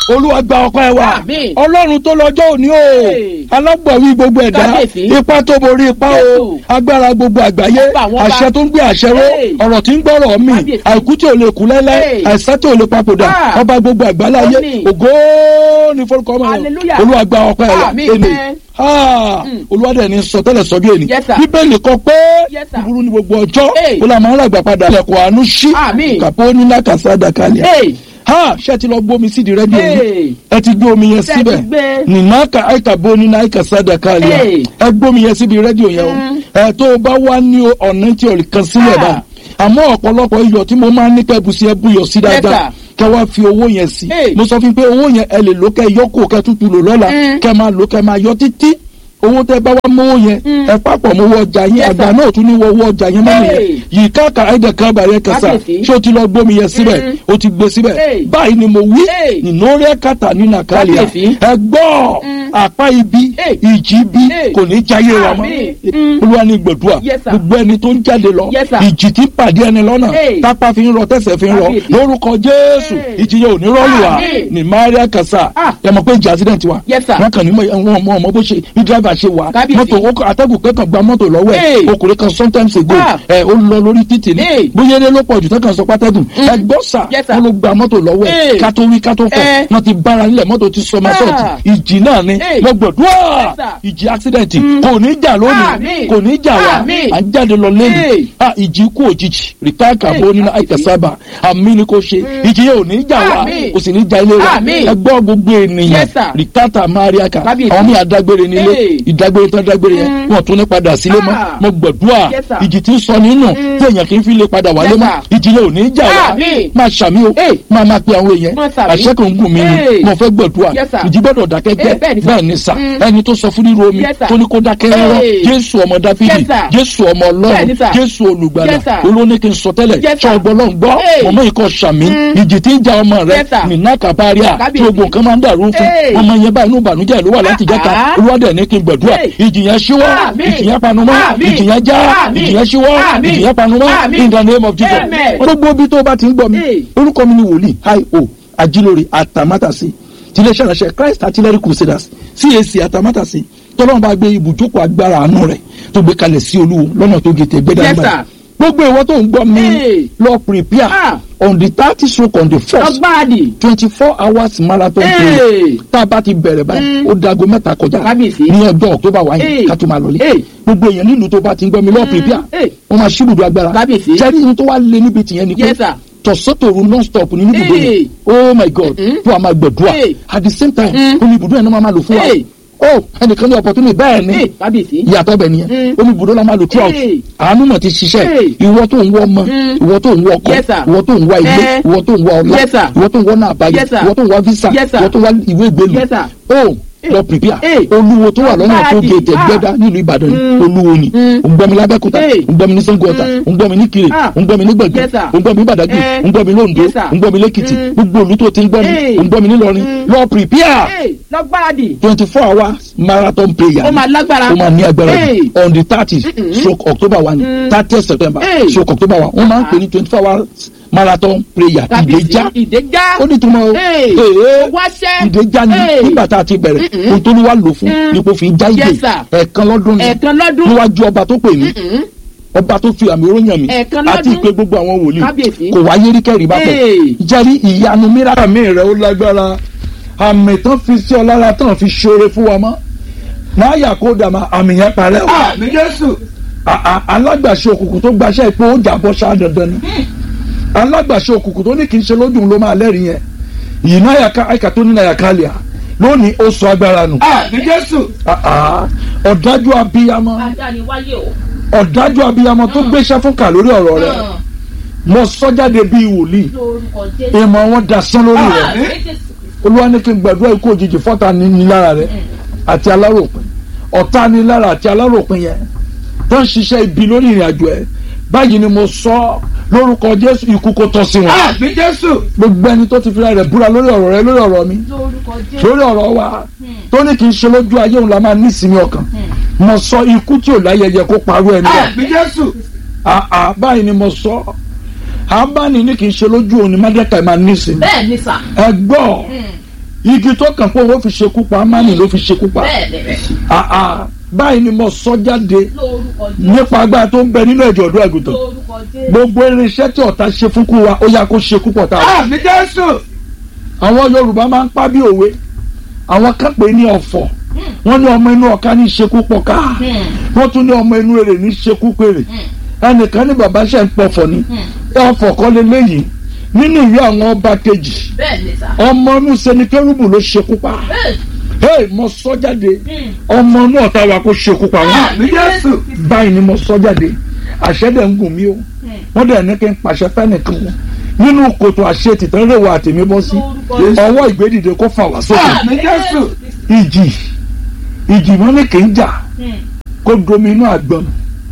olúwa gba ọpẹ́ wa Àmín. ọlọ́run tó lọ́jọ́ òní o Hey. alágbọ̀wí gbogbo ẹ̀dá Kábíyèsí. ipá tó borí ipá o Jésù. agbára gbogbo àgbáyé Ọba àwọn ọba. àṣẹ tó ń gbé àṣẹ ró Hey. ọ̀rọ̀ tí ń gbọ́rọ̀ mi Kábíyèsí. àìkú tí ò lè kú lẹ́lẹ́ Hey. àìsàn tí ò lè papòdà Ah. ọba gbogbo àgbáláyé Àmín. ògo ní forúkọ ọmọ Hallelujah. olúwa gba ọpẹ́ wa Àmín. èmi Mm. olúwa dẹ̀ ní sọtẹ́lẹ̀ sọ bí èni Yes, sir. bíbélì kọ pé Yes, sir. búburú ní gbogbo ọjọ́ Hey. ó la máa ń ràgbà padà ilẹ̀kùn àánú ṣí Àmín. kàpó nílá kàsádà kalẹ̀ Hey. ha ṣé ẹ ti lọ gbómi sídìí rẹ́díò yìí Hey. ẹ ti gbé omi yẹn Ṣé ẹ ti síbẹ̀ gbé? nìmọ̀ọ́kà àìkàbó nínú àìkàsádà kalẹ̀ Hey. ẹ gbómi yẹn síbi rẹ́díò yẹn o Mm. ẹ tó o bá wá ní ọ̀nà tí o lè kan sílẹ̀ Ah. bá àmọ́ ọ̀pọ̀lọpọ̀ iyọ̀ tí mo máa ń ní kẹ́bù sí ẹ búyọ̀ sí dáadáa sir. kẹ wá fi owó yẹn sí Hey. mo sọ fún yín pé owó yẹn ẹ lè lò kẹ yọkù kẹ tútù lò lọ́la Mm. kẹ máa lò kẹ máa yọ títí owó tẹ bá wá mówó yẹn Mm. ẹ papọ̀ mówó ọjà yẹn Yes, àgbà sir. náà ò tún ní wọ owó ọjà yẹn mọ́ nìyẹn Hey. yìí káàkà ẹ̀dẹ̀ kan bàyẹ̀ kẹsà Kábíyèsí. ṣé o ti lọ gbómi yẹn síbẹ̀ Mm. o ti gbé síbẹ̀ Hey. báyìí ni mo wí Hey. nínú rẹ̀ kàtà nínú àkàlẹ̀ Kábíyèsí. ẹ gbọ́ Mm. àpá ibi Hey. ìjì bí Hey. kò ní jáyé wa mọ́ Àmín. Mm. olúwa ní gbẹ̀dúà Yes, sir. gbogbo ẹni tó ń jáde lọ Yes, sir. ìjì tí ń pàdé ẹni lọ́nà Hey. tápá fi ń rọ tẹ̀sẹ̀ fi ń rọ Kábíyèsí. lórúkọ jésù Hey. ìjì yẹn ò ní rọ́ọ̀lù wa Àmín. ní maria kasa Ah. ẹ mọ̀ pé ìjì accident wa Yes, sir. wọn kàn ní mọ ọmọ ọmọ bó ṣe bí driver ṣe wà Kábíyèsí. mọ́tò ó kọ- atẹ́gùn kẹ́kàn gba mọ́tò lọ́wọ́ ẹ̀ Hey. ọkùnrin kan sometimes ago Ah. ẹ ó lọ lórí títì ní Hey. bóyá eré ló pọ̀ jù tẹ́kàn sọ pátẹ́gùn ẹ gbọ́ sà Yes, sir. wọn ló gba mọ́tò lọ́wọ́ ẹ̀ Hey. ká tó wí ká tó fọ̀ Eh. wọn ti bára nílẹ̀ mọ́tò ti sọ ma Ah. sọ̀tì ìjì náà ni Hey. mo gbọ̀dúrà Yes, sir. ìjì accident kò ní jà lónìí Àmín. kò ní jà wá Àmín. à ń jáde lọ lẹ́nu Hey. ah ìjì kú òjijì rìtáàkà Hey, bó nínú kábíyèsí. àìkàsábà àmì ni kò ṣe ìjì yẹn ò ní jà wá Àmín. kò sì ní jà ilé wa Àmín. ẹ gbọ́ gbogbo ènìyàn Yes, sir. rìtáàtà mariaka Kábíyèsí. àwọn mi àdágbére nílé Hey. ìdágbére tán dágbére yẹn Mm. wọn tún ní padà sílé mọ́ Ah. mo gbàdúrà Yes, sir. ìjì tí ń sọ nínú tí èèyàn kì í fi lè padà wálé Yes, mọ́ sir. ìjì yẹn ò ní jà wá Àmín. máa ṣàmì o Hey. máa máa pe àwọn èèyàn Máa ṣàmì. àṣẹ kan ń gùn mí ni Hey. mo fẹ́ gbàdúrà Yes, sir. ìjì gbọ́dọ̀ dákẹ́ Hey, bẹ́ẹ̀ ni, jẹ́ sir. bẹ́ẹ̀ ni sà Mm. ẹni tó sọ fún ríro omi Yes, sir. tó ní kó dákẹ́ rọ́rọ́ Hey. jésù ọmọ dáfídì Yes, sir. jésù ọmọ Bẹ́ẹ̀ ọlọ́run ni, sir. jésù olùgbàlà Yes, sir. olóní kí n sọ tẹ́lẹ̀ Yes, sọ sir. ọgbọ́n lọ́n gbọ́ Hey. mọ̀mọ́ ikọ̀ sàmì Mm. ìjì tí ń ja ọmọ rẹ Yes, sir. nínà kàbáríà tí Kábíyèsí. gbogbo nǹkan máa ń dàrú fún Hey. ọmọ yẹn báyìí inú ìbànújẹ́ ló wà láti jẹ́ta Ah. olúwadẹ̀ ní kí n gbàdúrà Hey. ìjì yẹn ṣíwọ́ Àmín. ìjì yẹn panumọ́ Àmín. ìjì yẹn já Àmín. ìjì yẹn ṣíwọ́ Àmín. ìjì yẹn panumọ́ Àmín. in the name of Jesus Amen. gbogbo bí tó bá ti ń gbọ́ mi Hey. orúkọ mi ni wòlíì hi o ajílórí àtàmátàsí tiléeṣẹ́ ìránṣẹ́ Christ Artillery Crusaders CAC àtàmátàsí tọ́lọ́run bá gbé ibùjókòó agbára àánú rẹ̀ tó gbé kalẹ̀ sí olúwo lọ́nà tó gé tẹ̀ gbẹ́dá Yes, nígbà sir. gbogbo ìwọ tó ń gbọ́ mi Hey. lọ prepare Ah. on the thirty stroke on the first Lọ́gbàdì. twenty four hours marathon Hey. prayer tá a bá ti bẹ̀rẹ̀ báyìí Mm. ó dago mẹ́ta kọjá Kábíyèsí. ní ọjọ́ october wáyé Hey. ká tó máa lọlé Hey. gbogbo èèyàn nílùú tó bá ti ń gbọ́ mi lọ prepare Hey. wọ́n máa ṣí ibùdó agbára Kábíyèsí. jẹ́rí ihun tó wá lé níbi tìyẹn ni pé Yes, sir. tọ̀sọ́tòru non stop ní ibùdó Hey. yẹn oh my god Mm-mm. fún àmà gbẹ̀dúà Hey. at the same time Mm. ó ní ibùdó yẹn náà máa lò fún wa Hey. oh ẹnìkan ní opportunity bẹ́ẹ̀ ni Hey, Kábíyèsí. ìyàtọ̀ bẹ̀ nìyẹn Mm. ó ní ibùdó la máa lò throughout Hey. àánú mọ̀ ti ṣiṣẹ́ Hey. ìwọ tó ń wọ ọmọ Mm. ìwọ tó ń wọ ọkọ Yes, sir. ìwọ tó ń wá ilé Eh. ìwọ tó ń wá ọlá Yes, sir. ìwọ tó ń wọ náà àbáyọ Yes, sir. ìwọ tó ń wá visa Yes, sir. ìwọ tó ń wá ìwé ìgbélu Yes, sir. oh lọ prepare Hey. olúwo tó wà lọ́nà tó Agbára gé di- tẹ̀gbẹ́dá nílùú ìbàdàn ni Mm. olúwo ni Mm. òǹgbọ́mi lábẹ́kúta Hey. òǹgbọ́mi ní sango ọ̀tà Mm. òǹgbọ́mi ní kiri Ah. òǹgbọ́mi ní gbẹ̀gbẹ̀ Yes, sir. òǹgbọ́mi ní badagry Eh. òǹgbọ́mi ní ondo Yes, sir. òǹgbọ́mi lẹ́kìtì Mm. gbogbo olú tó ti ń gbọ́ mi Hey. òǹgbọ́mi ní lọrin Mm. lọ prepare Hey, Lọ́gbàdì. twenty four hours marathon prayer Ó máa lágbára. ó máa ní agbára Hey. jù on the thirty stroke october one Mm. thirty september Hey. stroke october one wọ́n máa ń pè ní twenty four hours marathon prayer Kábíyèsí. ìdèjà Ìdèjà. ó ní túmọ̀ o Hey. Ee. Wáṣẹ́. ìdèjà ni Hey. nígbà tá a ti bẹ̀rẹ̀ Mm-mm. ohun tó ní wá lò fún Mm. ni kò fi já ìdè Yes, sir. ẹ̀ẹ̀kan lọ́dún ni Ẹ̀ẹ̀kan lọ́dún. níwájú ọba tó pè mí Mm-mm. ọba tó fi àmì oróyàn mi Ẹ̀ẹ̀kan àti lọ́dún. ìpè gbogbo àwọn wòlíì Kábíyèsí. kò wáyé rí kẹ́rì bá tẹ̀ Hey. jẹ́rí ìyanu mìíràn mi rẹ̀ ó lágbára àmì tán fi sí ọ lára tán fi ṣoore fún wa mọ́ máa yà kó dàmà àmì yẹn parẹ́ o àmì jésù A- a- alágbàṣe òkùnkùn tó gbaṣẹ́ ìpò ó jàbọ́ ṣáá dandan ni alágbàṣe òkùnkùn tó ní kì í ṣe lójú ló máa lẹ́rìí yẹn yìí náà yàká àìkà tó ní náà yàká lẹ́à lónìí ó sọ agbára nù àmì jésù Ah, ah. ọ̀dájú abiyamọ Adáni wáyé o. ọ̀dájú abiyamọ tó gbéṣẹ́ fún kà lórí ọ̀rọ̀ rẹ̀ mo sọ jáde bíi wòlíì Lórúkọ Jésù. ìmọ̀ wọn dasán lórí rẹ̀ Àmín Jésù. olúwa ní kí n gbàdúrà ikú òjijì fọ́ta ní ní lára rẹ̀ àti aláròpin ọ̀tá ní lára àti aláròpin yẹn tó ń ṣiṣẹ́ ibi lórí ìrìn àjò ẹ̀ báyìí ni mo sọ lórúkọ jésù ikú kó tọ́ sí wọn àmì jésù gbogbo ẹni tó ti fira rẹ̀ búra lórí ọ̀rọ̀ rẹ̀ lórí ọ̀rọ̀ mi Lórúkọ Jésù. lórí ọ̀rọ̀ wa tó ní kì í ṣe lójú ayé òun la máa ní ìsinmi ọkàn mo sọ ikú tí ò láyẹyẹ kó parú ẹni bẹ́ẹ̀ àmì jésù àà báyìí ni mo sọ àbáni ní kì í ṣe lójú òun ni mádẹ́ka máa ní ìsinmi Bẹ́ẹ̀ ni sà. ẹ gbọ́ igi tó kàn pé òun fi ṣekú pa amani ló fi ṣekú pa bẹ́ẹ̀ ni àà báyìí ni mo sọ jáde lórúkọ jésù nípa agbára tó ń bẹ nínú ẹ̀jọ̀ ọ̀dọ́ àgùntàn lórúkọ jésù gbogbo irinṣẹ́ tí ọ̀tá ṣe fún kú wa ó yá kó ṣe kú pọ̀ tá a. àmì jésù àwọn yorùbá máa ń pa bí òwe àwọn kan pè ní ọ̀fọ̀ wọ́n ní ọmọ inú ọ̀ka ní ṣekú pọ̀ ká wọ́n tún ní ọmọ inú èrè ní ṣekú péré ẹnìkan ní bàbá ṣe ń pọ̀fọ̀ ni ọ̀fọ̀ kọ́ leléyìí nínú ìwé àwọn ọba kejì bẹ́ẹ̀ ni sà ọmọ inú sẹnikẹ́rùbù ló ṣekú pa bẹ́ẹ̀ hey mo sọ jáde ọmọ inú ọ̀tá wa kó ṣekú pa wọn àmì jésù báyìí ni mo sọ jáde àṣẹ dẹ̀ ń gùn mí o wọ́n dẹ̀ ní kí n pàṣẹ fẹ́nìkan wọn nínú kòtò àṣẹ tìtàn rẹ̀ wà tèmi bọ́ sí ọwọ́ ìgbédìde kó fà wá sókè àmì jésù ìjì ìjì wọn ní kì í jà kó domi inú àgbọn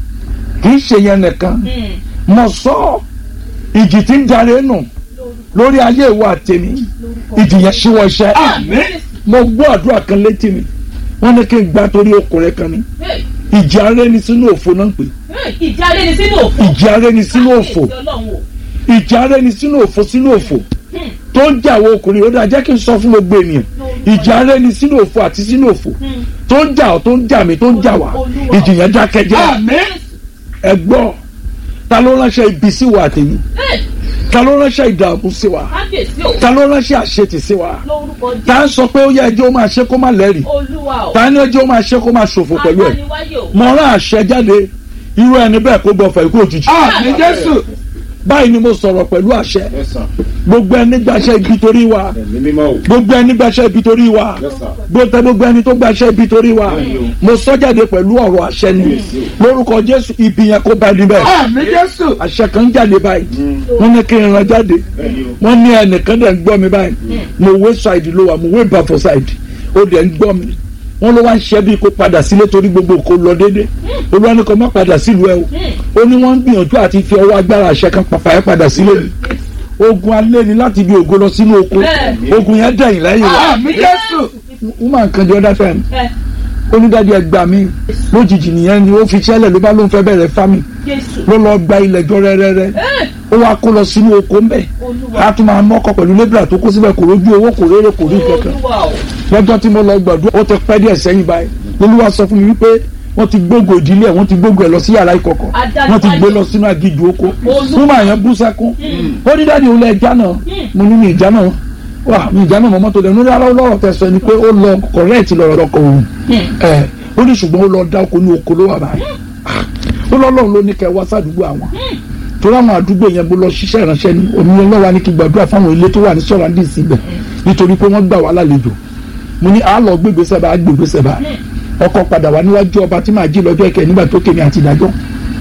kì í ṣe yẹn nìkan mo sọ ìjì tí ń darí nù lórí ayé ìwà tèmi ìjì yẹn ṣíwọ́ iṣẹ́ àmì mo gbọ́ àdúrà kan létí mi wọ́n ní kí n gbá torí ọkùnrin kan ní ìjì arẹ́ni sínú òfo náà ń pè ìjà rẹ ni sínú òfò ìjì arẹ́ni sínú òfo Kábíyèsí Ọlọ́run o. ìjì arẹ́ni sínú òfo sínú òfo tó ń jà àwọn ọkùnrin ó dáa jẹ́ kí n sọ fún gbogbo ènìyàn ìjì arẹ́ni sínú òfo àti sínú òfo tó ń jà ọ́ tó ń jà mí tó ń jà wá ìjì yẹn dákẹ́jẹ́ àmì ẹ gbọ́ ta ló ránṣẹ́ ibi sí wa àtẹ̀yìn Bẹ́ẹ̀, ta ló ránṣẹ́ ìdààmú sí wa kábíyèsí o ta ló ránṣẹ́ àṣetì sí wa lórúkọ jésù ta ń sọ pé ó yẹ ẹjọ́ ó máa ṣe kó má lẹ́rìí olúwa o ta ní ẹjọ́ ó máa ṣe kó má ṣòfò pẹ̀lú ẹ̀ agbaniwáyé o mo rán àṣẹ jáde irú ẹni bẹ́ẹ̀ kó gbọ́ fẹ̀ ikú òjijì àmì jésù báyìí ni mo sọ̀rọ̀ pẹ̀lú àṣẹ Yes, sir. gbogbo ẹni gbàṣẹ ibi torí wa Ẹ̀mí mímọ́ o. gbogbo ẹni gbàṣẹ ibi torí wa Yes, sir. gbogbo gbogbo ẹni tó gbàṣẹ ibi torí wa mo sọ jáde pẹ̀lú ọ̀rọ̀ àṣẹ ni lórúkọ jésù ibi yẹn kó bá níbẹ̀ àmì jésù àṣẹ kan jáde báyìí wọ́n ní kí n ran jáde Bẹ́ẹ̀ni o. wọ́n ní ẹnìkan dẹ̀ ń gbọ́ mi báyìí mo wé side ló wà mo wé bàfọ̀ side ó dẹ̀ ń gbọ́ mi wọ́n ló wá ń ṣẹ́ bí kó padà sílé torí gbogbo kó lọ déédé olúwa ní kó má padà sílùú ẹ o ó ní wọ́n ń gbìyànjú àti fi ọwọ́ agbára àṣẹ kan pàpà ẹ padà sílé mi ogun alẹ́ ni láti bí ògo lọ sínú oko Bẹ́ẹ̀ni. ogun yẹn dẹ̀yìn lẹ́yìn wa àmì jésù wọ́n máa ń kan jọ dáfẹ́ mi ẹ onídàájọ́ ẹgbàá mi lójijì nìyẹn ni ó fi ṣẹlẹ̀ ló bá ló ń fẹ́ bẹ̀rẹ̀ fámì jésù ló lọ gba ilẹ̀ jọ rẹ́rẹ́rẹ́ ẹ ó wá kó lọ sínú oko ńbẹ olúwa a tún máa nọkọ pẹ̀lú lébìrà tó kó síbẹ̀ kò rójú owó kò réré kò rí kankan olúwa o lọ́jọ́ tí mo lọ gbàdúrà ó ti pẹ́ díẹ̀ sẹ́yìn báyìí olúwa sọ fún mi wípé wọ́n ti gbógo ìdílé ẹ̀ wọ́n ti gbógo ẹ̀ lọ sí yàrá ìkọ̀kọ̀ Adájọ́ wọ́n ti gbé ayé. lọ sínú agídù oko Olúwa. fún màá yẹn bú sẹ́kún ó ní dáàdi òun lẹ ẹja náà mo ní mi ìjà náà wà mi ìjà náà mọ́ mọ́tò dẹ̀ ní ara lọ́rọ̀ tẹ sọ ni pé ó lọ kọ̀rẹ́ẹ̀tì lọ́rọ̀ ọkọ̀ òun ẹ̀ ó ní ṣùgbọ́n ó lọ dá oko ní oko ló wà báyìí Ah, ó lọ́lọ́run ló ní kẹ́ wá sádùúgbò àwọn torí àwọn àdúgbò yẹn mo lọ ṣiṣẹ́ ìránṣẹ́ ni òmìnira lọ́wọ́ ni kí gbàdúrà fáwọn ilé tó wà ní sọ̀rọ̀ àdé síbẹ̀ nítorí pé wọ́n gbà wá lálejò mo ní àálọ̀ gbégbèsè bá gbégbèsè bá ọkọ̀ padà wá níwájú ọba tí màá jí lọ́jọ́ ìkẹ́ nígbà tó kémi àti ìdájọ́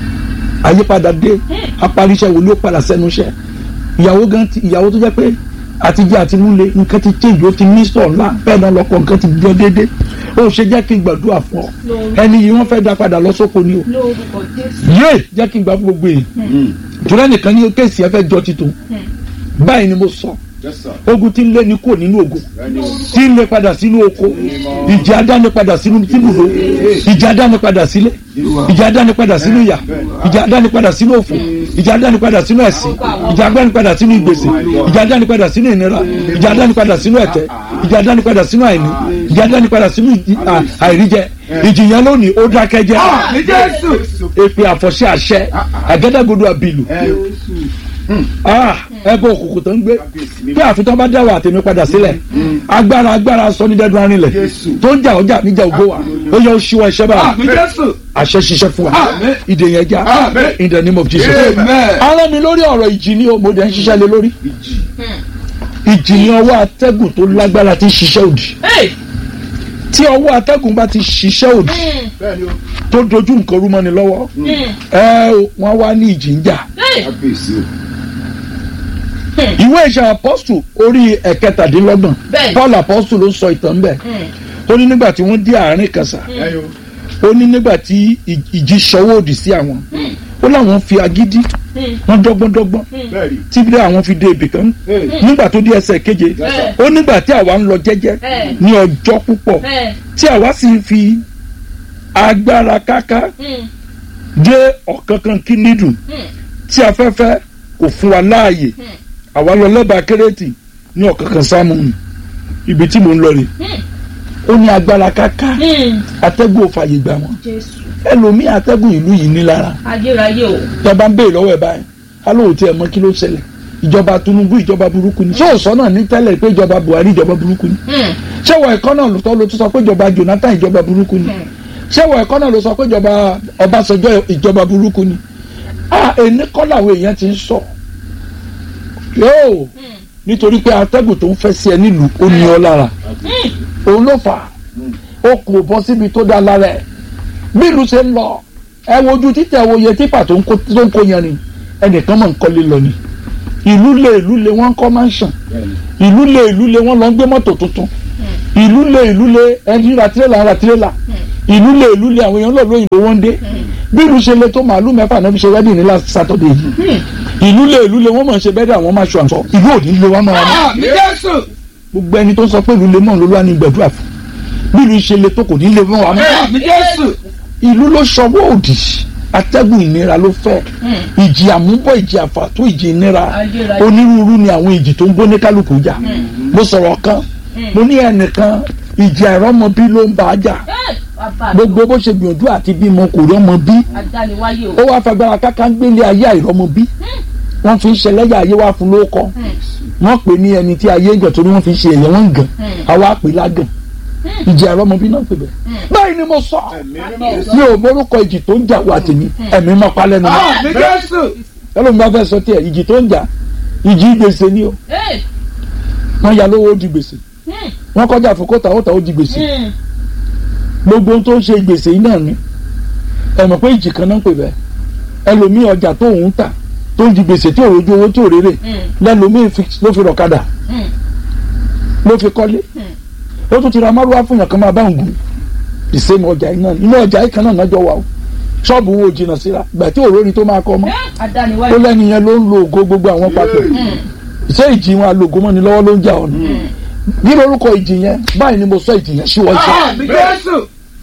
àyípadà dé apariṣẹ́ wo ló padà sẹ́nu iṣẹ́ ìyàwó gan ti ìyàwó tó jẹ́ pé àtijọ́ àti múlẹ̀ nǹkan ti change ó ti ní sọ̀ ńlá bẹ́ẹ̀ náà lọ́kọ̀ nǹkan ti jọ déédé ó ṣe jẹ́ kí n gbàdúrà fún ọ ẹni yìí wọ́n fẹ́ dá padà lọ sóko ni o lórúkọ jésù yé jẹ́ kí n gbà fún gbogbo èèyàn jùlọ nìkan ní kéèsì ẹ fẹ́ jọ títún báyìí ni mo sọ Yes, sir. ogun tí ń lé ní kò nínú ogun Bẹ́ẹ̀ni o. tí ń lé padà sínú oko ìjà adáni padà sínú tìbùdó ìjà adáni padà sílé ìjà adáni padà sínú ìyà ìjà adáni padà sínú òfò ìjà adáni padà sínú ẹ̀sìn ìjà adáni padà sínú ìgbèsè ìjà adáni padà sínú ìnira ìjà adáni padà sínú ẹ̀tẹ́ ìjà adáni padà sínú àìní ìjà adáni padà sínú ìjì- à- àìríjẹ ìjìyàn lónìí ó dákẹ́jẹ́ àmì jésù èpè àfọ̀ṣẹ àṣẹ àgádágodo àbìlù ẹbọ òkùnkùn tó ń gbé pé àfitán bá dá wà tèmi padà sílẹ̀ agbára agbára sọ ní dẹ́dún arinlẹ̀ tó ń jà ọjà níjà ògbó wa ó yẹ ó ṣíwọ́ ẹṣẹ́ báyìí àmì jésù àṣẹ ṣiṣẹ́ fún wa Àmín. ìdè yẹn já Àmín. in the name of Jesus. Amen. ara mi lórí ọ̀rọ̀ ìjì ni o mo dẹ̀ ń ṣiṣẹ́ lé lórí ìjì ni ọwọ́ atẹ́gùn tó lágbára ti ṣiṣẹ́ òdì ẹ tí ọwọ́ atẹ́gùn bá ti ṣiṣẹ́ òdì Bẹ́ẹ̀ni o. tó dojú nǹkan rú mọ́ni lọ́wọ́ ẹ wọ́n wá ní ìjì ń jà Kábíyèsí o. ìwé ìṣe apọ́stù orí ẹ̀kẹtàdínlọ́gbọ̀n Bẹ́ẹ̀ni. paul apọ́stù ló sọ ìtàn bẹ́ẹ̀ ó ní nígbà tí wọ́n dé àárín kàsà Bẹ́ẹ̀ni o. ó ní nígbà tí ì- ìjì ṣọwọ́ òdì sí àwọn ó láwọn fi agídí wọ́n dọ́gbọ́ndọ́gbọ́n Bẹ́ẹ̀ni. tí bí àwọn fi dé ibì kan Hey. nígbà tó dé ẹsẹ̀ keje Yes. ó nígbà tí àwa ń lọ jẹ́jẹ́ Hey. ní ọjọ́ púpọ̀ ẹ tí àwa sì ń fi agbára káká dé ọ̀kánkán kí nídùn tí afẹ́fẹ́ kò fún wa láàyè àwa lọ lẹ́bàá kérésì ní ọ̀kánkán sámúnù ibi tí mò ń lọ rè ó ní agbára káká Hmm. atẹ́gùn ò fàyè gbà wọ́n jésù ẹlòmíì atẹ́gùn ìlú yìí ní lára ayérayé o ìjọba ń béèrè lọ́wọ́ ẹ̀ báyìí alóhùn tí ẹ mọ kí ló ṣẹlẹ̀ ìjọba Tinubu ìjọba burúkú ni ṣé òsọ náà ní tẹ́lẹ̀ pé ìjọba Buhari ìjọba burúkú ni Hmm. ṣé wọ ẹ̀kọ́ náà ló tọ́ ló tún sọ pé ìjọba Jonathan ìjọba burúkú ni ṣé wọ ẹ̀kọ́ náà ló sọ pé ìjọba Ọbásanjọ́ ìjọba burúkú ni a ẹni kọ́ làwọn èèyàn ti ń sọ yóò nítorí pé atẹ́gùn tó ń fẹ́ sí ẹ nílùú ó ní ọ lára òun ló fà á ó kò bọ́ síbi tó dá lára ẹ̀ bí ìlú ṣe ń lọ ẹ wojú títẹ̀ wo iye típà tó ń kó tó ń kó yẹn ni ẹnìkan mọ̀ ń kọ́lé lọ ni ìlú lé ìlú lé wọ́n ń kọ́ mansion ìlú lé ìlú lé wọ́n lọ ń gbé mọ́tò tuntun ìlú lé ìlú lé ẹni ra tirẹ́là ra tirẹ́là ìlú lé ìlú lé àwọn èèyàn lọ́ọ́ lóyìnbó wọ́n ń dé bí ìlú ṣe lé tó màálù mẹ́fà náà fi ṣe wedding ní last Saturday yìí ìlú lé ìlú lé wọ́n mọ̀ ń ṣe bẹ́ẹ̀ àwọn máa ṣọ àǹsọ ìlú òní lé wọ́n máa ní Àmì Jésù. gbogbo ẹni tó ń sọ pé ìlú lé mọ́ ló wá ní gbẹ̀dúrà fún bí ìlú ṣe lé tó kò ní lé mọ́ wa mọ́ Àmì Jésù. ìlú ló ṣọwọ́ òdì atẹ́gùn ìnira ló fẹ́ ìjì àmúbọ̀ ìjì àfàtó ìjì ìnira Ayérayé. onírúurú ni àwọn ìjì tó ń bó ní kálukú jà mo sọ̀rọ̀ kan mo ní ẹnìkan ìjì àìrọ́mọbí ló ń bá a jà Eh, bàbá mi gbogbo bó ṣe gbìyànjú àti bímọ kò rọ́mọ bí adániwáyé o ó wá fagbára káká ń gbélé ayé àìrọ́mọbí wọ́n fi ń ṣẹlẹ́yà ayé wá fún lóko wọ́n pè ní ẹni tí ayé ń gàn torí wọ́n fi ń ṣe èyẹ wọ́n ń gàn àwa pè lágàn ìjì àìrọ́mọbí náà pè bẹ́ẹ̀ báyìí ni mo sọ mi ò mórúkọ ìjì tó ń jà wà tèmi ẹ̀mí mọ́ palẹ́ nu mọ́ Àmì Jésù. ẹlòmíì bá fẹ́ sọ tiẹ̀ ìjì tó ń jà ìjì gbèsè ni o Eh, wọ́n ya lówó ó di gbèsè hmm, wọ́n kọjá àfọkọ́ta ó ta ó di gbèsè hmm. gbogbo ohun tó ń ṣe gbèsè yìí náà ni ẹ mọ̀ pé ìjì kan náà ń pè bẹ́ẹ̀ ẹlòmíì ọjà tó ń tà tó ń di gbèsè tí ò rojú owó tí ò rérè lẹ́lòmíì fi- ló fi rọ̀kadà Hmm. ló fi kọ́lé ó tún ti ra márùwá fún yàn kan máa bá ń gùn ìsèmù ọjà yìí náà ni inú ọjà yìí kan náà náà jọ wà o ṣọ́ọ̀bù wo jìnnà síra ìgbà tí òróni tó máa kọ́ ọmọ Eh, ó adániwáyé lẹ́ni yẹn ló ń lo ògo gbogbo àwọn papọ̀ ṣé ìjì wọn alògo mọ́ni lọ́wọ́ ló ń jà ọ̀nà bí lórúkọ ìjì yẹn báyìí ni mo sọ ìjì yẹn ṣíwọ́ iṣẹ́ Àmì Jésù.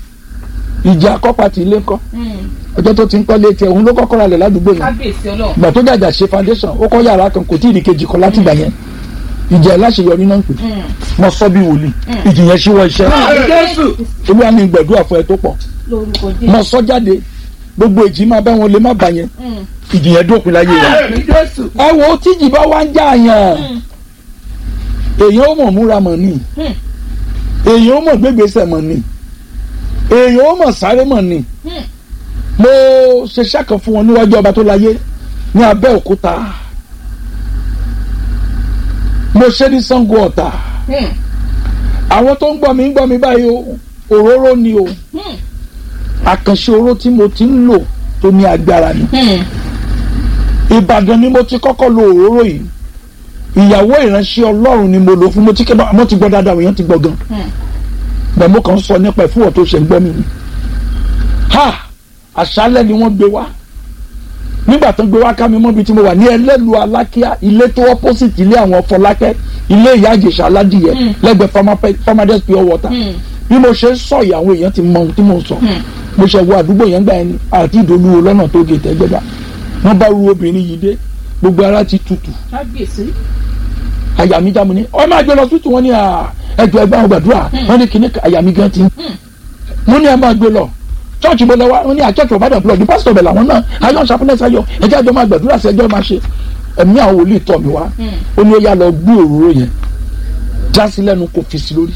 ìjì akọ́pá ti ilé ńkọ́ Hmm. ọjọ́ tó ti ń kọ́lé tiẹ̀ òun ló kọ́kọ́ ra lẹ̀ ládùúgbò yẹn kábíyèsí ọlọ́run ìgbà tó jàjà ṣe foundation ó kọ́ yàrá kan kò tí ì di kejì kan láti gbà yẹn ìjì ẹ̀ láṣeyọrí náà ń pè mo sọ bí wòlíì ìjì yẹn ṣíwọ́ iṣẹ́ Àmì Jésù. olúwa ní gbẹ̀dúrà fún ẹ tó pọ̀ lórúkọ mo jésù sọ jáde gbogbo ìjì máa bá wọn lè má bà yẹn Hmm. ìjì yẹn dópin láyé rẹ Àmì Jésù. ẹ wo tíjì bá wá ń jà yàn èèyàn ó mọ̀ múra mọ̀ ni Hmm. èèyàn ó mọ̀ gbégbèsè mọ̀ ni èèyàn ó mọ̀ sáré mọ̀ ni Hmm. mo ṣe ṣàkàn fún wọn níwájú ọba tó láyé ní Abẹ́òkúta mo ṣe ní Ṣàngó Ọ̀tà Hmm. àwọn tó ń gbọ́ mi ń gbọ́ mi báyìí o òróró ni o Hmm. àkànṣe oró tí mo ti ń lò tó ní agbára ni Hmm. Ìbàdàn ni mo ti kọ́kọ́ lo òróró yìí ìyàwó ìránṣẹ́ Ọlọ́run ni mo lò fún mo ti kẹ́ mo ti gbọ́ dáadáa èèyàn ti gbọ́ gan Hmm. bẹ́ẹ̀ mo kàn ń sọ nípa ìfúwọ̀ tó ṣe ń gbọ́ mi ni ha àṣálẹ́ ni wọ́n gbé wá nígbà tó ń gbé wá ká mi mọ́bi tí mo wà ní ẹlẹ́lu alákíá ilé tó opposite ilé àwọn Fọlákẹ́ ilé ìyá Ìjẹ̀ṣà aládìyẹ Hmm. lẹ́gbẹ̀ẹ́ Farmer- Farmers pure water Hmm. bí mo ṣe ń sọ yìí àwọn èèyàn ti mọ ohun tí mo sọ Hmm. mo ṣe wo àdúgbò yẹn gbà yẹn ni àti ìdòlúwo lọ́nà tó gé tẹ́gbẹ́dá wọ́n bá ru obìnrin yìí dé gbogbo ara ti tutù kábíyèsí àyà mi já mu ní ọ máa gbé lọ tútù wọn ní ẹjọ ẹgbẹ àwọn gbàdúrà wọn ní kíní àyà mi gan ti ń mo ní ẹ máa gbé lọ chọọchì mo lọ wá wọn ní àchọọchì ọbàdàn blọọ ní pásítọ̀ bẹẹ làwọn náà ayọ ṣàpẹlẹ sayọ ẹjẹ àjọ máa gbàdúrà sí ẹjọ máa ṣe ẹ̀mí àwọn wòlíì tọ̀ mí wá ó ní ó yá lọ gbé òróró yẹn já sí lẹ́nu kò fi sí lórí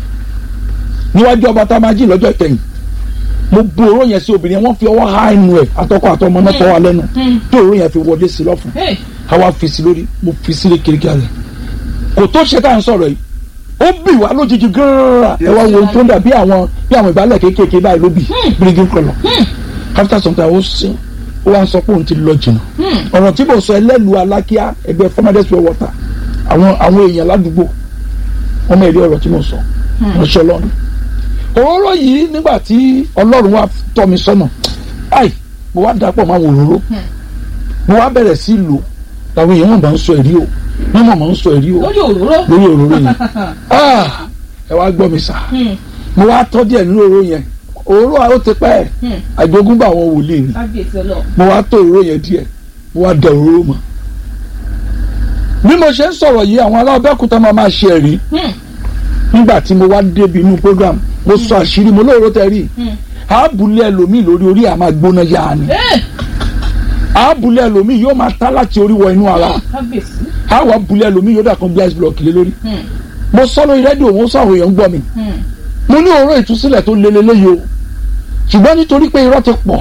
níwájú ọba tá a máa jí lọ́jọ́ ìkẹyìn mo bu òróró yẹn sí obìnrin yẹn wọ́n fi ọwọ́ há inú ẹ̀ àtọkọ àtọmọ náà fọwọ́ lẹ́nu tí òróró yẹn fi wọlé sí lọ́fun Hey. àwa fi sí lórí mo fi sí lé kirikiri rẹ̀ kò tó ṣe tá à ń sọ̀rọ̀ yìí ó bì wá lójijì gírírà ẹ wá wo ohun tó ń dà bí àwọn bí àwọn ìbálẹ̀ kéékèèké báyìí ló bì bírígì kọlọ̀ after some time ó sin ó wá ń sọ pé òun ti lọ jìnnà ọ̀rọ̀ tí mo sọ ẹlẹ́lu alákíá ẹgbẹ́ farmers pure water àwọn àwọn èèyàn ládùúgbò wọ́n mọ̀ èrè ọ̀rọ̀ tí mo sọ ránṣẹ́ ọlọ́run òróró yìí nígbà tí ọlọ́run wá tọ́ mi sọ́nà ai mo wá dàpọ̀ máa wò òróró mo wá bẹ̀rẹ̀ sí lò làwọn èèyàn wọn bá ń sọ ẹ̀rí o wọ́n mọ̀ máa ń sọ ẹ̀rí o lórí òróró lórí òróró yẹn ah ẹ wá gbọ́ mi sà Hmm. mo wá tọ́ díẹ̀ nínú òróró yẹn òróró ó ti pẹ́ ẹ̀ Hmm. àjogúnbá àwọn wòlíì ni kábíyèsí ọlọ́run mo wá tó òróró yẹn díẹ̀ mo wá da òróró mọ́ bí mo ṣe ń sọ̀rọ̀ yìí àwọn alábẹ́kúta máa máa ṣe ẹ̀rí Hmm. nígbà tí mo wá débi inú program mo sọ àṣírí mo lóòrò tẹ rí àábùlé ẹlòmíì lórí orí àmà gbóná yá ni Ẹ́, àábùlé ẹlòmíì yóò máa tá láti orí wọ inú ara kábíyèsí. àwọn abùlé ẹlòmíì yóò dà kan glass block lé lórí Hmm, mo sọ lórí rédíò mo sọ àwọn èèyàn ń gbọ́ mi hmm. mo ní òró ìtúsílẹ̀ tó lé lélẹ́yìí o ṣùgbọ́n nítorí pé irọ́ ti pọ̀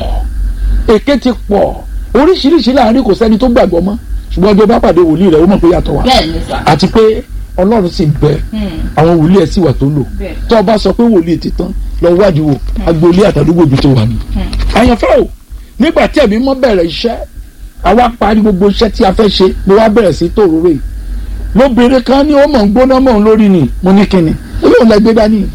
èké ti pọ̀ oríṣiríṣi láàrin kò sẹ́ni tó gbàgbọ́ mọ́ ṣùgbọ́n ọjọ́ bá pàdé wòlíì rẹ̀ ó mọ̀ pé yàtọ̀ wà bẹ́ẹ̀ ni sà. àti pé ọlọ́run sì ń bẹ Hmm, àwọn wòlíì ẹ̀ sì wà tó lò bẹ́ẹ̀. tó o bá sọ pé wòlíì ti tán lọ wádìí wò agboolé àtàdúgbò ibi tó wà ní. àyànfẹ́ o nígbà tí ẹ̀mí mọ́ bẹ̀rẹ̀ iṣẹ́ àwa parí gbogbo iṣẹ́ tí a fẹ́ ṣe mo wá bẹ̀rẹ̀ sí tòróró yìí lóbìnrin kan ní ó mọ̀ ń gbóná mọ̀ ń lórí ni mo ní kíni ó lóun lẹ gbé dání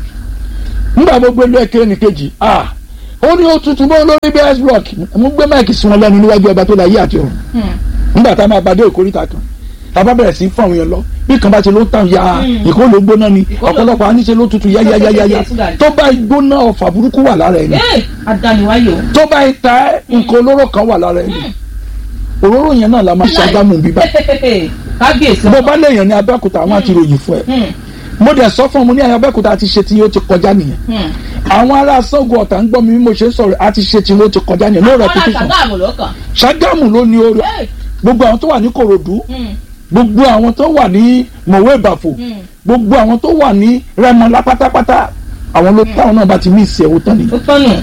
nígbà mo gbé lọ ẹ̀kẹ́ ní kejì ah ó ní ó tutù mọ́ lórí bs block mo gbé máìkì sí wọn lẹ́nu níwájú ọba tó la yé àti ọ̀run Hmm, nígbà tá a máa bàdé ìkórìtà kan tá a bá bẹ̀rẹ̀ sí fún àwọn yẹn lọ bí kan bá ti ló tàn ya ìkó ló gbóná ni Ìkó ló- ọ̀pọ̀lọpọ̀ àníṣe ló tutù yáyáyáyá tó bá gbóná ọ̀fà burúkú wà lára ẹni Ẹ́, adániwáyé o. tó bá ta ẹ́, nǹkan olóró kan wà lára ẹni òróró yẹn náà la máa ṣe agbámu bíbá kábíyèsí. bó bá léèyàn ní abẹ́òkúta àwọn àti ròyìn fún ẹ Hmm, mo dẹ̀ sọ fún ọ mo ní abẹ́òkúta ti ṣe tí yóò ti kọjá nìyẹn hmm. àwọn ará Ṣàngó Ọ̀tà ń gbọ́ mi bí mo ṣe ń sọ̀rọ̀ àti ṣe tí yóò ti kọjá nìyẹn no Àwọn repetition aláṣàgáàmù lọ́kàn. Ṣàgámù ló ní orí Ẹ́, gbogbo àwọn tó wà ní Kòròdú hmm, gbogbo àwọn tó wà ní mọ̀wé ìbàfò hmm. gbogbo àwọn tó wà ní rẹmọlá pátápátá àwọn ló táwọn náà bá ti mí ìsì ẹ̀wò tán nìyẹn. ó tán nù.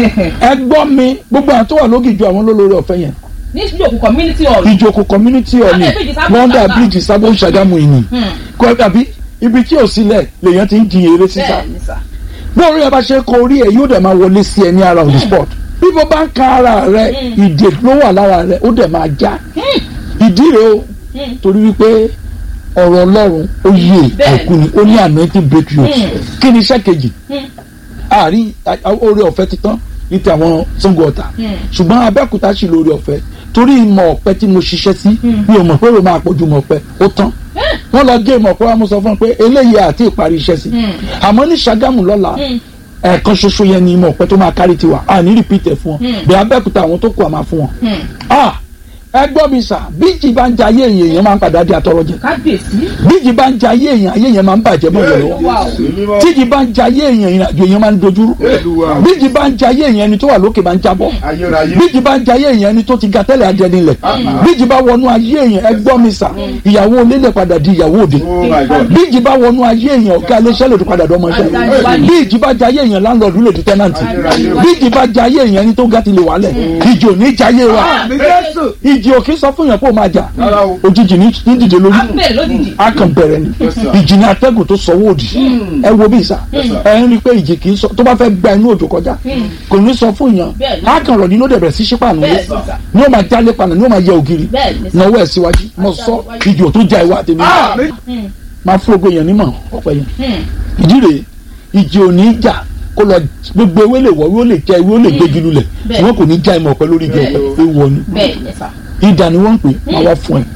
ẹ gbọ́ mi gbogbo àwọn tó wà lógìjọ àwọn lólórí ọ̀fẹ́ yẹn ní ìjòkù community hall. ìjòkó community hall ni Abẹ́ bíríjì Sábó wọ́ndà Ṣàgámù. bíríjì sábó ṣàgámù yìí ni Hmm, kọ́ tàbí ibi tí ò sílẹ̀ lèèyàn ti ń jiyàn eré sísá bẹ́ẹ̀ ni sà. bí orí ẹ bá ṣe kọ orí ẹ yóò dẹ̀ máa wọlé sí ẹ ní ara on the spot bí mo bá ń ka ara rẹ ìdè ló wà lára rẹ ó dẹ̀ máa já Hmm, ìdí rẹ o hmm. torí wípé ọ̀rọ̀ ọlọ́run ó yé Bẹ́ẹ̀. òkú ni ó ní anointing breakthrough Hmm. kí ni iṣẹ́ kejì Hmm. àárín oore ọ̀fẹ́ ti tán ní ti àwọn Ṣàngó Ọ̀tà Hmm. ṣùgbọ́n Abẹ́òkúta sì lóore ọ̀fẹ́ torí ìmọ̀ ọ̀pẹ tí mo ṣiṣẹ́ sí mi ò mọ̀ pé ó máa pọ̀jù mọ̀ ọ̀pẹ ó tán wọ́n lọ gé ìmọ̀ ọ̀pẹ wa mo sọ fún un pé eléyìí àti ìparí iṣẹ́ sí Hmm. àmọ́ ní Ṣàgámù lọ́la Hmm. ẹ̀ẹ̀kan ṣoṣo yẹn ni ìmọ̀ ọ̀pẹ tó máa kárí tiwa à ní repeat ẹ̀ fún wọn Hmm. bí Abẹ́òkúta àwọn tó kù à máa fún wọn. Hmm. ah ẹ gbọ́ mi sà bíjì bá ń jayé èèyàn èèyàn máa ń padà di atọ́rọ́ jẹ kábíyèsí. bíjì bá ń jayé èèyàn ayé yẹn máa ń bàjẹ́ mọ́ ìyẹn lọ́wọ́ Wow. tíjì bá ń jayé èèyàn ìrìnàjò èèyàn máa ń dojúrú Olúwa. bíjì bá ń jayé èèyàn ẹni tó wà lókè máa ń jábọ́ Ayérayé. bíjì bá ń jayé èèyàn ẹni tó ti ga tẹ́lẹ̀ adẹnilẹ̀ bíjì bá wọnú ayé èèyàn ẹ gbọ́ mi sà ìyàwó onílẹ̀ padà di ìyàwó òde Oh my God. bíjì bá wọnú ayé èèyàn ọ̀gá iléeṣẹ́ lòdì padà dọ́mọ iṣẹ́ bíjì bá jayé èèyàn láńlọ́ọ̀dù lòdì tẹ́nàntì bíjì bá jayé èèyàn ẹni tó ga ti lè wálẹ̀ ìjì ò ní jayé wa Àmì Jésù. ìjì ò kí sọ fún yàn pé ó máa jà Rárá o. òjijì ní ní dìde lórí a bẹ̀rẹ̀ lójijì. a kàn bẹ̀rẹ̀ ni Yes, sir. ìjì ní atẹ́gùn tó sọ wòdì ẹ wo bí sà Yes, sir. ẹ ń rí i pé ìjì kì í sọ tó bá fẹ́ gba inú òjò kọjá kò ní sọ fún yàn Bẹ́ẹ̀ ni. a kàn rọ̀ nínú dẹ̀bẹ̀rẹ̀ sí sípàánù Bẹ́ẹ̀ lé ni, sà. ní o máa jálé panà ní o máa yẹ ògiri Bẹ́ẹ̀ ni, sà. náwó ẹ̀ síwájú mo sọ ìjì ò tó já ìwà tèmi Àmì. Hmm, máa fún ogun èèyàn nímọ̀ ọ̀pẹ yẹn hmm. ìdí rèé ìjì ò ní jà kó lọ gbogbo ewé lè wọ ewé ó lè jẹ ewé ó lè gbégi lulẹ̀ Bẹ́ẹ̀. wọn kò ní já ìmọ̀ ọ̀pẹ lórí igi Bẹ́ẹ̀. ọ̀pẹ ewu ọ̀ni bẹ́ẹ̀ ni sà. ìdà ni wọ́n ń pè máa wá fún ẹ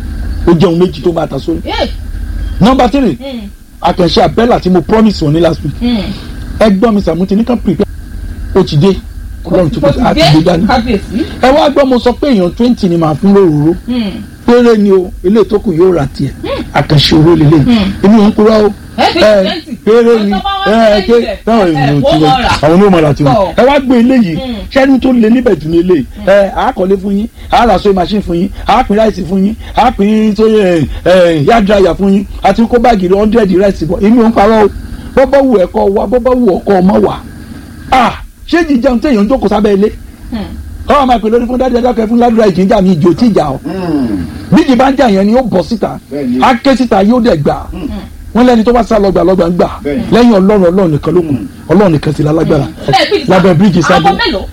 ó jẹun méjì tó máa ta sórí Ẹ́, nọmba three hmm, àkànṣe àbẹ́là tí mo promise wọn ní last week hmm. ẹgbọ́n mi sàmúti ní kan prepare ó ti dé ọlọ́run tó Ó kọjá ti àti gbé dé, dání kábíyèsí. ẹ wá gbọ́ mo sọ pé èèyàn twenty ni màá fún lóróró Hmm. péré ni o ilé tó kù yóò ra tiẹ̀ àkànṣe owó lélẹ̀ èmi ò ń kúrò o Ẹ fi ẹ twenty. péré ni Ọjọ́ bá wá ẹ sí ké lẹ́yìn táwọn rẹ̀. èèyàn Ẹ, ti wọ́n rẹ máa rà. àwọn onímọ̀ láti wọn Tọ̀. ẹ wá gbé eléyìí Mm. sẹ́ni tó lé níbẹ̀ jù ní eléyìí ẹ àkọlé fún yín àràsọ machine fún yín àpín ráìsì fún yín àpín tó yẹ ẹ yá dráyà fún yín àti kó báàgì rẹ hundred ráìsì bọ̀ èmi ò ń parọ́ o bọ́bọ́ wù ẹ̀kọ́ wa bọ́bọ́ wù ọkọ ọmọ wa ah ṣé jíjẹun téèyàn ń jókòó sábẹ́ ilé Hmm. káwọn máa pè lórí fún dájú ẹjọ́ fún ládùúrà ìjìnjà mi ìjò tí ìjà ọ bíjì bá ń jà yẹn ni ó bọ́ síta Bẹ́ẹ̀ni. á ké síta yóò dẹ̀ gbà wọ́n lẹ́ni tó bá sá lọ́gbà lọ́gbà ń gbà Bẹ́ẹ̀ni. lẹ́yìn ọlọ́run ọlọ́run nìkan ló kù ọlọ́run nìkan sì lálágbára Bẹ́ẹ̀ bíríjì lábẹ́ bíríjì sábẹ́ Àwọn mélòó?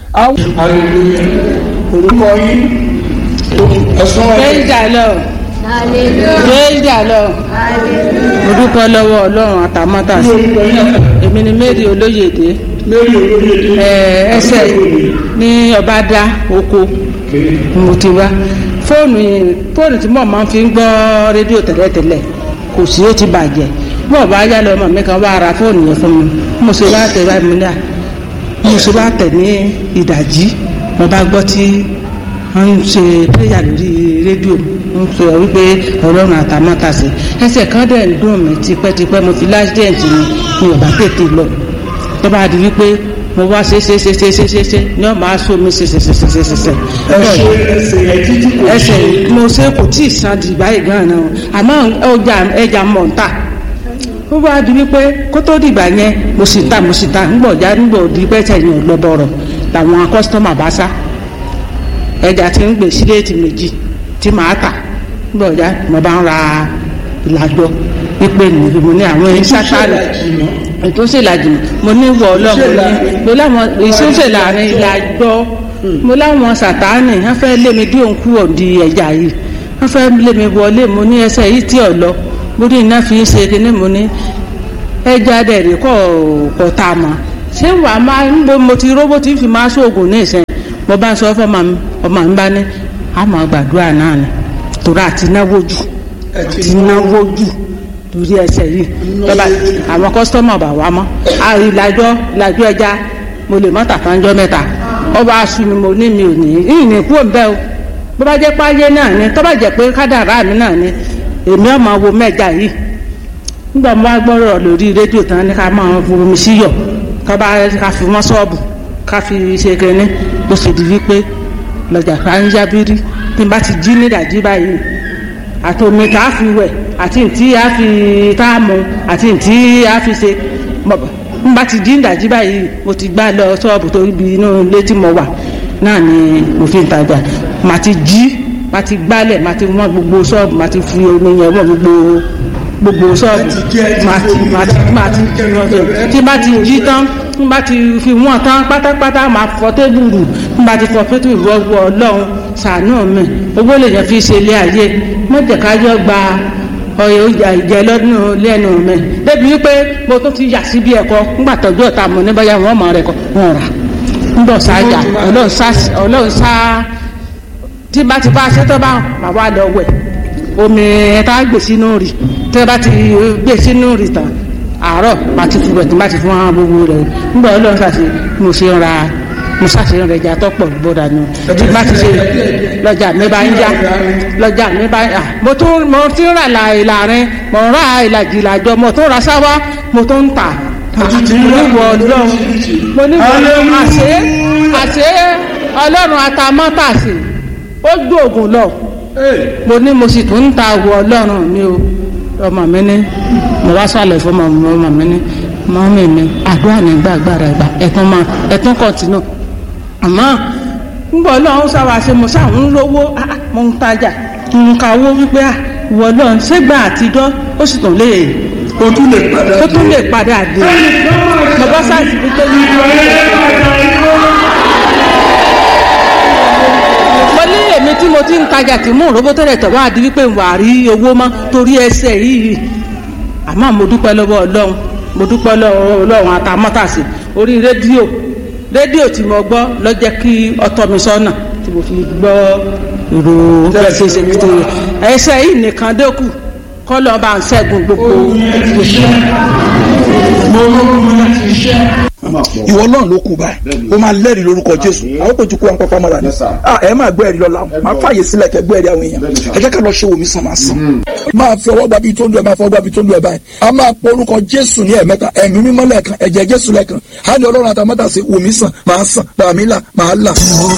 àwọn orúkọ yín ẹ̀sùn praise the lord praise the lord mo dúpẹ́ lọ́wọ́ ọlọ́run àtàmátàsí èmi ni mary olóyèdè ẹ̀, ẹsẹ̀ ní ọbàdà oko mo ti wá fóònù yìí- fóònù tí mo máa fi ń gbọ́ rédíò tẹ́lẹ̀tẹ́lẹ̀ kò sí ó ti bàjẹ́ bí ọba ayá lọ ọmọ mi kan wá ra fóònù yẹn fún mi mo ṣe wá tẹ̀ báyìí mo ní à mo ṣe wá tẹ̀ ní ìdajì mo bá gbọ́ tí wọ́n ń ṣe péyà lórí rédíò ń sọ wípé ọlọ́run àtàmọ́tàsí ẹsẹ̀ kan dẹ̀ ń dùn mí tipẹ́tipẹ́ mo fi láṣídẹ̀ǹtì ni mi ò bá tètè lọ tó bá di wípé mo wá ṣe ṣe ṣe ṣe ṣe ṣe ṣe ní ọmọ aṣọ mi ṣe ṣe ṣe ṣe ṣe ṣe ṣe ẹsẹ̀ mo ṣe kò tí ì san di báyìí gan-an náà àmọ́ ọjà ẹja mọ̀ ń tà ó wá di wípé kó tó dìgbà yẹn mo sì ta mo sì ta ńgbọ̀já ńgbọ̀ di pẹ́sẹ̀ yẹn lọ́bọ̀rọ̀ làwọn kọ́sítọ́mà bá sá ẹja tí ń gbè síléètì méjì tí màá tà ńgbọ̀já mo bá ń ra ìlàjọ pípé nìyí mo ní àwọn ẹni sátálẹ̀ ètò ìṣèlàjì mo ní wọ ọlọ́run ní mo láwọn ìṣòṣè láàrin ìlàjọ mo láwọn sàtáànì wọ́n fẹ́ lé mi dí òun kú òdi ẹ̀já yìí wọ́n fẹ́ lé mi wọlé mo ní ẹsẹ̀ yìí tí ò lọ mo ní iná fi ń ṣe kíní mo ní ẹja dẹ̀rẹ̀ kọ̀ kọ̀ tá a mọ̀ ṣé wàá máa ń bo mo ti róbó tí ń fi máa ṣoògùn ní ìsìn mo bá ń sọ fọmọ mi ọmọ mi bá ní àmọ́ gbàdúrà náà ni torí àti náwó jù àti náwó jù lórí ẹsẹ̀ yìí lọ́ba àwọn kọ́sítọ́mù bá wá mọ́ àrí ìlàjọ́ ìlàjọ́ ẹja mo lè mọ́ta kanjọ́ mẹ́ta ọba aṣù mi mo ní mi ò ní ìyìn ní kú òǹbẹ́ o bó bá jẹ́ páyé náà ni tó bá jẹ́ pé kádàrá mi náà ni èmi ọmọ wo mẹ́ja yìí nígbà mo bá gbọ́rọ̀ lórí rédíò tán ní ká máa fomi síyọ̀ ká bá ká fi mọ́ ṣọ́ọ̀bù ká fi ṣe kẹ́ni bó ṣe di wípé lọ́jà ká ń yábírí tí n bá ti jí nídàjí báyìí àti omi tá a fi wẹ̀ àti ntí a fi tá a mu àti ntí a fi ṣe n bá ti jí nídàjí báyìí mo ti gbá lọ ṣọ́ọ̀bù tó ibi inú ilé tí mo wà náà ni mo fi ń tajà màá ti jí màá ti gbálẹ̀ màá ti wọ́n gbogbo ṣọ́ọ̀bù màá ti fi omi yẹn wọ́n gbogbo gbogbo ṣọ́ọ̀bù màá ti màá ti màá ti fi wọ́n ṣe tí bá ti jí tán n bá ti fi wọ́n tán pátápátá máa fọ tébùrù n bá ti fọ tébùrù wọ́wọ́ ọlọ́run ṣàánú mi owó lè yẹn fi ṣe ilé ayé mọ̀jẹ̀kájọ́ gba ọyọ ìjà ìjẹ lọ́dún lẹ́nu mi débi wípé mo tún ti yà sí bí ẹ̀kọ́ nígbà tọ́jú ọ̀tá mọ̀ níbàyà wọn mọ̀ rẹ̀ kọ́ wọn rà ńbọ̀ sájà ọlọ́run sá tí bá ti bá ṣẹ́tọ́ bá mà wá lọ wẹ̀ omi tá a gbè sínú rì tí bá ti gbè sínú rì tán àárọ̀ bá ti fi wẹ̀ tí bá ti fún wọn gbogbo rẹ̀ ńbọ̀ ọlọ́run sàṣe mo ṣe ń ra mo ṣàṣeyàn rẹ̀ jà tọ́pọ̀ gbọ́dọ̀ ni tí bá ti ṣe lọ́jà mi bá ń já lọ́jà mi bá ń yà mo tún mo ti rà là ìlàrin mo ń ra ìlàjì ìlàjọ mo tún ra sáwá mo tún ń tà mo ní wọ ọlọ́run mo ní wọ ọlọ́run àṣẹ àṣẹ ọlọ́run atamátàsí ó gbóògùn lọ mo ní mo sì tún ń ta wọ ọlọ́run mi o ọmọ mi ní mo wá sálẹ̀ fún ọmọ mi ní mọ́mí mi àdúrà nígbà agbára ìgbà ẹ̀tún máa ẹ̀tún kọ̀tínú àmọ́ ńgbọ́ ọlọ́run sáwà ṣe mo sáà ń lówó mo ń tajà ń ka owó wípé ìwọ ọlọ́run ṣégbà àtijọ́ ó sì tún lè o tún lè padà ó tún lè padà dé mo bá sáàsì fi tó ní. mo ní èmi tí mo ti ń tajà tí mò ń robó tẹ́lẹ̀ tọ́ wá di wípé wà á rí owó mọ́ torí ẹsẹ̀ yìí àmọ́ mo dúpẹ́ lọ́wọ́ ọlọ́run mo dúpẹ́ lọ́wọ́ ọlọ́run àtàmọ́tàsí orí rédíò rédíò tí mo gbọ́ ló jẹ́ kí ọtọ́ mi sọ́nà tí mo fi gbọ́ ìró ẹsẹ̀ ṣe fi tó yẹ ẹsẹ̀ yìí nìkan dẹ́kù kọ́ lọ́ọ́ bá ń ṣẹ́gun gbogbo ìwọ náà ló kú báyìí o máa lẹ́rìí lórúkọ jésù àwọn kò ju kó wọn pápá mọ́ra ni Yes, sir. Ah, ẹ máa gbọ́ ẹ̀rí lọ́la máa fààyè sílẹ̀ kẹ́ gbọ́ ẹ̀rí àwọn èèyàn ẹ jẹ́ ká lọ ṣe wòmí sàn máa sàn. máa fi ọwọ́ gbàbí tó ń lu ẹ̀ máa fọwọ́ gbàbí tó ń lu ẹ̀ báyìí a máa pọ orúkọ jésù ní ẹ̀mẹ́ta ẹ̀mí mímọ́ lẹ́ẹ̀kan ẹ̀jẹ̀ jésù lẹ́ẹ̀kan á ní ọlọ́run àtàmọ́tà sí wòmí sàn máa sàn bàmí là máa là.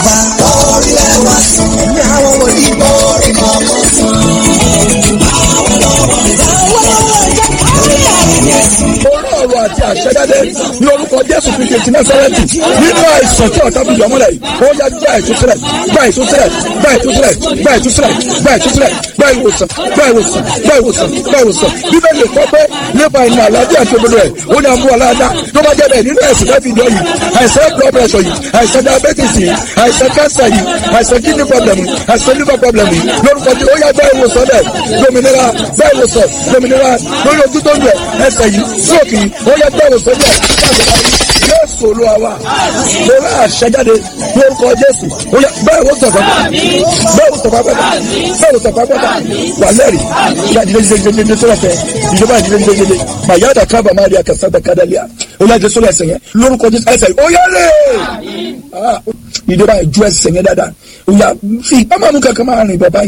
orí ọ̀rọ̀ àti àṣẹjáde ní orúkọ jésù kristu ti násárẹ́tì nínú àìsàn tí ọ̀tá bíi ọmọlẹ̀ yìí ó yá gba ìtúsílẹ̀ gba ìtúsílẹ̀ gba ìtúsílẹ̀ gba ìtúsílẹ̀ gba ìtúsílẹ̀ gba ìwòsàn gba ìwòsàn gba ìwòsàn gba ìwòsàn bíbélì kọ́ pé nípa ìnà àlàáfíà àti òdodo rẹ̀ ó ní àmú aláàdá tó bá jẹ́ bẹ́ẹ̀ nínú ẹ̀sìn káfí ìjọ yìí àìsàn blood pressure yìí àìsàn diabetes yìí àìsàn cancer yìí àìsàn kidney problem yìí àìsàn liver problem yìí lórúkọ tí ó yá gba ìwòsàn bẹ́ẹ̀ dominira gba ìwòsàn dominira lórí ojú tó ń lẹ̀ ẹsẹ̀ yìí stroke yìí ó yá gba ìwòsàn bẹ́ẹ̀ jésù olúwa wa mo rà àṣẹjáde lórúkọ jésù ó yá bẹ́ẹ̀ wò sọ̀kọ́ bẹ́ẹ̀ wò sọ̀kọ́ pẹ́ta bẹ́ẹ̀ wò sọ̀kọ́ pẹ́ta wà lẹ́rìí ìyá ìdílé ìdílé ìdílé ìdílé sọ́lá fẹ́ ìjọba ìdílé ìdílé ìdílé màyà dà kábà máa di àkàsà dà kádà lẹ́yà ó yá ìdílé sọ́lá ẹsẹ̀ yẹn lórúkọ jésù ẹsẹ̀ yìí ó yá lé ìjọba ìjú ẹsẹ̀ yẹn dáadáa ó yá fi ìpamọ́ kankan máa rìn bàbá yẹn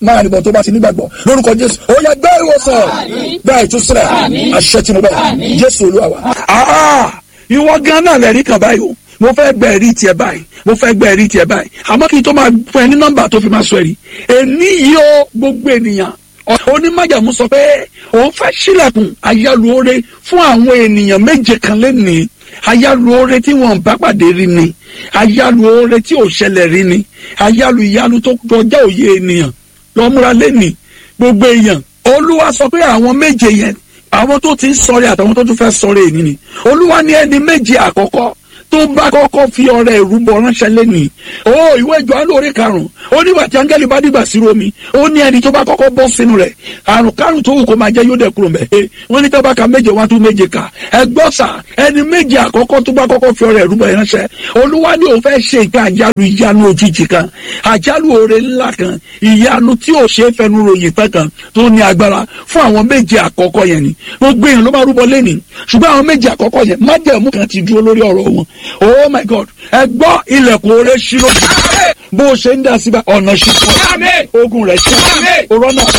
máa nìbọn tó bá ti nígbàgbọ́ lórúkọ jésù ó yẹ gbé ìwòsàn gbá ìtúsílẹ̀ àṣẹ tí mo bẹ̀ jésù olúwa wa. Ah, ìwọ gan náà lẹ́rìí kan báyìí o mo fẹ́ gbẹ ẹ̀rí tiẹ̀ báyìí mo fẹ́ gbẹ ẹ̀rí tiẹ̀ báyìí àmọ́ kí n tó máa fún ẹ ní nọ́mbà tó fi máa sọ ẹ̀rí èní yìí ó gbogbo ènìyàn onímájàmú sọ pé òun fẹ́ sílẹ̀kùn ayálùore fún àwọn ènìyàn méje kan lẹ́nìí ayálùore tí wọ́n bá pàdé rí ni ayálùore tí ò ṣẹlẹ̀ rí ni ayálù ìyanu tó kọjá òye ènìyàn lọ́múra lẹ́nìí gbogbo èèyàn olúwa sọ pé àwọn méje yẹn àwọn tó ti ń sọ̀rẹ́ àtàwọn tó tún fẹ́ sọ̀rẹ́ èyí ni olúwa ní ẹni méje àkọ́kọ́ tó bá kọ́kọ́ fi ọrẹ ìrúbọ ránṣẹ́ lẹ́nìí ó ìwé Jòhánù orí karùn-ún ó nígbà tí áńgẹ́lì bá dìgbà sí romi ó ní ẹni tó bá kọ́kọ́ bọ́ sínú rẹ̀ àrùn kárùn tó wù kó máa jẹ́ yóò dẹ̀ kúrò mẹ́ ẹ wọ́n ní tọ́ba ka méje wá tún méje kà ẹ gbọ́ sà ẹni méje àkọ́kọ́ tó bá kọ́kọ́ fi ọrẹ ìrúbọ ránṣẹ́ olúwa ní òun fẹ́ ṣe nǹkan àjálù ìyanu òjijì kan àjálù oore ńlá kan ìyanu tí ò ṣe é fẹnu ròyìn tán kan tó ní agbára fún àwọn méje àkọ́kọ́ yẹn ni gbogbo èèyàn ló máa rúbọ lẹ́nìí ṣùgbọ́n àwọn méje àkọ́kọ́ yẹn májẹ̀mú kan ti dúró lórí ọ̀rọ̀ wọn oh my god ẹ gbọ́ ilẹ̀kùn oore ṣí lójú bó o ṣe ń dá síbẹ̀ ọ̀nà ṣí fún ogun rẹ̀ ṣí òrọ̀ náà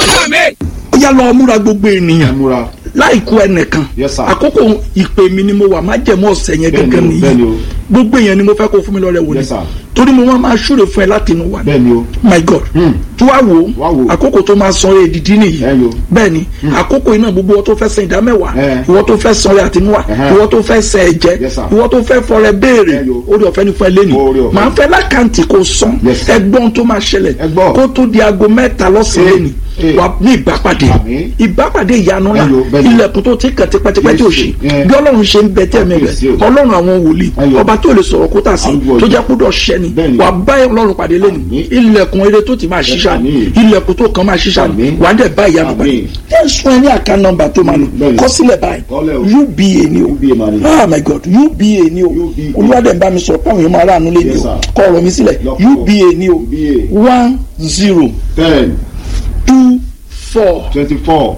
ó yá lọ múra gbogbo ènìyàn múra láìkú ẹnìkan Yes, sir. àkókò ìpè mi ni mo wà má jẹ̀mọ́ ọ̀sẹ̀ yẹn Bẹ́ẹ̀ni gẹ́gẹ́ o, bẹ́ẹ̀ni nìyí o. gbogbo èèyàn ni mo fẹ́ kó fún mi lọ́rẹ́ wò ni Yes, sir. torí mo máa máa ṣúre fún ẹ láti inú wa ni bẹ́ẹ̀ ni o my god Hmm. tí wàá wò Wá ó wò. àkókò tó máa san èdìdí nìyí Bẹ́ẹ̀ni o. bẹ́ẹ̀ni àkókò iná gbogbo wọn tó fẹ́ san ìdámẹ́wàá Eh. ìwọ tó fẹ́ san rẹ àtinúwà Ẹhẹ́. ìwọ tó fẹ́ san ẹ̀jẹ̀ Yes, sir. ìwọ tó fẹ́ fọrẹ béèrè Bẹ́ẹ̀ni o. orí ọ̀fẹ́ ni fún ẹ lẹ́nu Oore ọ̀fẹ́. màá fẹ́ lákàntì kó san Yes, sir. ẹgbọ́n tó máa ṣẹlẹ̀ Ẹ gbọ́. kó tó di aago mẹ́ta lọ́sàn-án Eh. lẹ́nu Eh. wà ní ìbápàdé Àmín. ìbápàdé ìyanu ńlá Ẹyọ, bẹ́ẹ̀ni. ilẹ̀kùn tó ti kàn tipẹ́tipẹ́ tí ò ṣe Yes, eh. bí ọlọ́run ṣe ń bẹ tẹ́ẹ̀mí rẹ̀ Yes, o. ọlọ́run àwọn wòlíì Ẹyọ. ọba tó lè sọ̀rọ̀ kó tà sí Àgbo tó yìí. jẹ́ kó dọ̀ ṣẹ́ni Bẹ́ẹ̀ni. wà bá ọlọ́run pàdé lẹ́nu Àmín. ilẹ̀kùn eré tó ti máa ṣiṣà ní Àmín. ilẹ̀kùn tó kàn máa ṣiṣà ní Àmín. wà á dẹ̀ bá ìyanu pàdé Àmín. ẹ sún ẹ ní àká nọ́mbà tó máa lò Bẹ́ẹ̀ni. kọ sílẹ̀ báyìí Kọ́lẹ̀ o. uba ni o UBA máa ní. ah my god uba ni o UBA. olúwadẹ̀ ń bá mi sọ pé àwọn èèyàn máa ráàánú lé ni Yes, o sir. kọ ọ̀rọ̀ mi sílẹ̀ Lọ́pọ̀. uba ni o UBA. one zero ten two four twenty four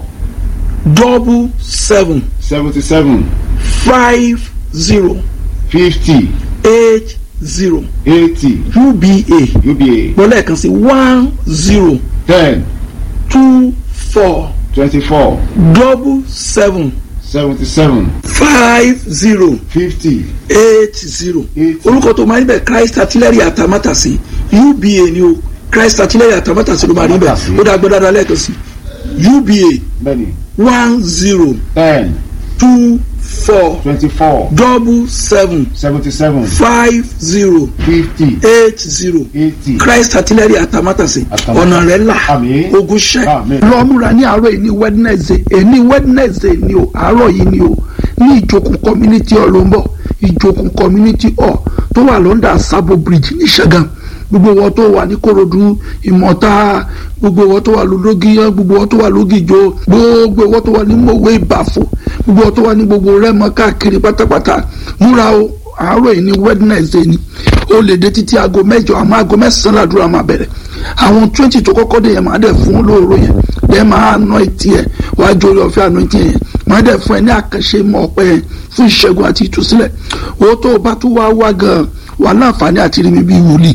double seven seventy seven five zero fifty eight zero eighty uba UBA gbọ́dọ̀ kan sí one zero ten two four twenty four double seven seventy seven five zero fifty eight zero Eight. orúkọ tó máa ń bẹ Christ artillery atamátàsí uba ni o Christ artillery atamátàsí ló máa ń bẹ Atamátàsí. ó dá gbọ́dọ̀ lẹ́ẹ̀kan sí uba bẹ́ẹ̀ni one zero ten two four twenty four double seven seventy seven five zero fifty eight zero eighty Christ artillery atamátàsí Atamátàsí. ọ̀nà rẹ̀ là Àmín. ogun ṣẹ́ Àmín. lọ́múra ní àárọ̀ yìí ní Wednesday èní Wednesday ni o àárọ̀ yìí ni o ní ìjókòó community hall ló ń bọ̀ ìjókòó community hall tó wà lọ́ndà Sabo Bridge ní Ṣàgàm gbogbo wọn tó wà ní Kòròdú Ìmọ̀ta gbogbo wọn tó wà lógiyàn gbogbo wọn tó wà lógìjọ gbogbo wọn tó wà ní Mòwe Ìbàfò gbogbo wọn tó wà ní gbogbo Rẹ́mọ káàkiri pátápátá múra o àárọ̀ yìí ní Wednesday ni ó lè dé títí aago mẹ́jọ àmọ́ aago mẹ́sàn-án làdúrà máa bẹ̀rẹ̀ àwọn twenty tó kọ́kọ́ dé yẹn máa dẹ̀ fún olóòrò yẹn dẹ̀ máa ná etí ẹ̀ wàá jórí ọ̀fẹ́ àná etí yẹn máa dẹ̀ fún ẹ ní àkànṣe mọ́ ọ̀pẹ yẹn fún ìṣẹ́gun àti ìtúsílẹ̀ owó tó o bá tún wá wá gan-an wà láǹfààní àti rí mi bí wòlíì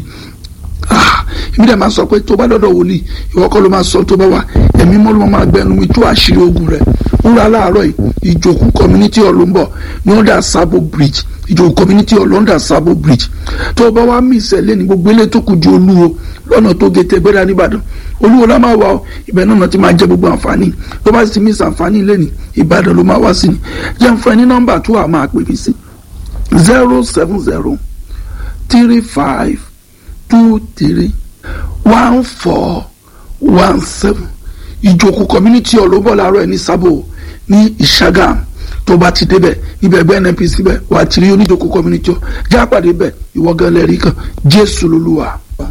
ah èmi dẹ̀ máa sọ pé tó bá dọ̀dọ̀ wòlíì ìwọ kọ́ ló máa sọ tó bá wà ẹ̀mí mọ́ ló máa gbẹnu mi tó àṣírí ogun rẹ̀ múra láàárọ̀ yìí ìjòkú community hall ló ń bọ̀ ní under Sabo Bridge ìjòkú community hall under Sabo Bridge tó o bá wá mí ìṣẹ̀lẹ̀ ní gbogbo ilé tó kù ju olúwo lọ́nà tó gé tẹgbẹ́dá nìbàdàn olúwo lá máa wà ó ibẹ̀ náà ti máa jẹ́ gbogbo àǹfààní tó bá sì ti mí ìsànfààní ilé ní ìbàdàn ló máa wá sí ni jẹ́ ń fún ẹ ní nọ́mbà tó wà máa pè mí sí zero seven zero three five two three one four one seven ìjòkó community ọlọ́bọ̀ làárọ̀ ẹ̀ ní sábò ní ìṣàgàm tó bá ti débẹ̀ ibẹ̀ ẹgbẹ́ nnpc bẹ̀ wà á ti rí oníjòkó community ọ já pàdé bẹ̀ ìwọ gan lẹ́rìí kan jésù lolúwa.